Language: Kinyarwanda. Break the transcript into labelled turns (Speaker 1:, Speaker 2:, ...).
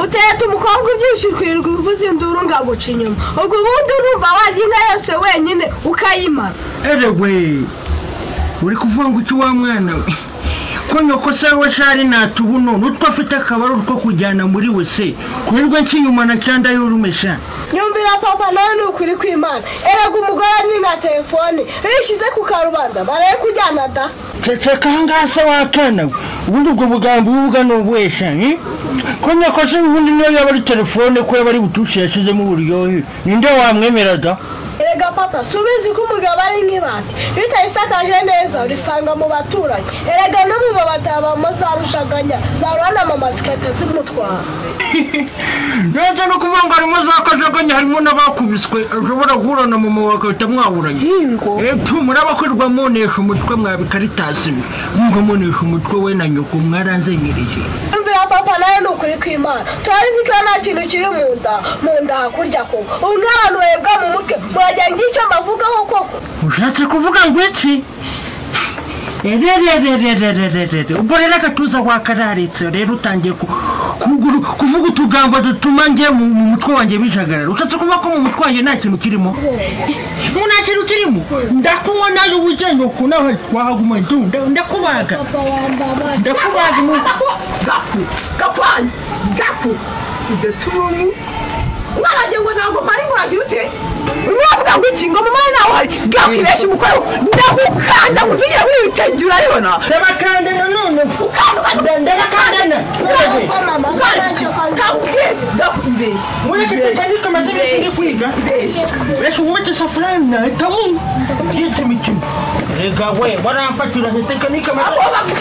Speaker 1: utahita umukobwa ubyibushye ukirirwa ubivuze induru ngo aguca inyuma ubwo ubundi urumva warya inka yose wenyine ukayimara
Speaker 2: eregwe uri kuvuga ngo icyo wa mwana we ko nyoko se we shari natubuno n'utwo afite akabariro ko kujyana muri we se kurirwa nshyinyuma na cyanda y'urumesha
Speaker 1: nyumvira papa nawe ni ukuri kw'imana erega umugore ni na telefone rishyize ku karubanda baraye kujyana da
Speaker 2: ceceka ahangaha se wakana we ubundi ubwo bugambo ubuvuga ni ubwesha eh? ko nyoko se ubundi niyo yaba ari telefone ko yaba ari butushe yashyizemo uburyohe ninde wamwemeraga
Speaker 1: erega papa si ubizi ko umugabo ari nk'ibati iyo utayisakaje neza urisanga mu baturanyi erega no mu mabati habamo za rushaganya za ruranamama zigahita zimutwara
Speaker 2: ndetse no kuvuga ngo harimo za kajaganya harimo n'abakubiswe ushobora guhura na mama wawe agahita mwahuranya
Speaker 1: hingo
Speaker 2: etu murabakorerwa munesha umutwe mwabikaritasi mwe mwumva munesha umutwe we na nyoko mwaranzenyereye
Speaker 1: nyumvira papa nawe ni ukuri kw'imana turabizi ko iyo nta kintu kiri mu nda mu nda hakurya koko ubu nk'abantu bahebwa mu mutwe muragira ngo icyo mbavugaho koko
Speaker 2: ushatse kuvuga ngo iki rerererererererere ubwo rero agatuza wakararitse rero utangiye ku- kuguru- kuvuga utugambo dutuma njye mu mu mutwe wanjye bijagarara ushatse kuvuga ko mu mutwe wanjye nta kintu kirimo mu nta kintu kirimo ndakunywa nawe ubugenge ku nawe wahaguma ndu nda- ndakubaga
Speaker 1: papa wambaye
Speaker 2: ndakubaga mu
Speaker 3: gapu gapani gapu idaturumu mwaragiye ngo ntabwo mpari ngo uragire ute mwavuga ngo iki ngo mumare nawe hari gapu ibeshya umukwe we ndagukanda kuzigira muri ibi bitenge urabibona
Speaker 2: ndabakanda nanone Nda- ndabakandana
Speaker 1: mama
Speaker 3: gapu ibeshya
Speaker 2: mureke tutandike amazina tujye kwiga
Speaker 3: ibeshya
Speaker 2: mbese wubake isafuriya nahitamo yitse imikino rega we baramfatira tekinike
Speaker 3: abo bagu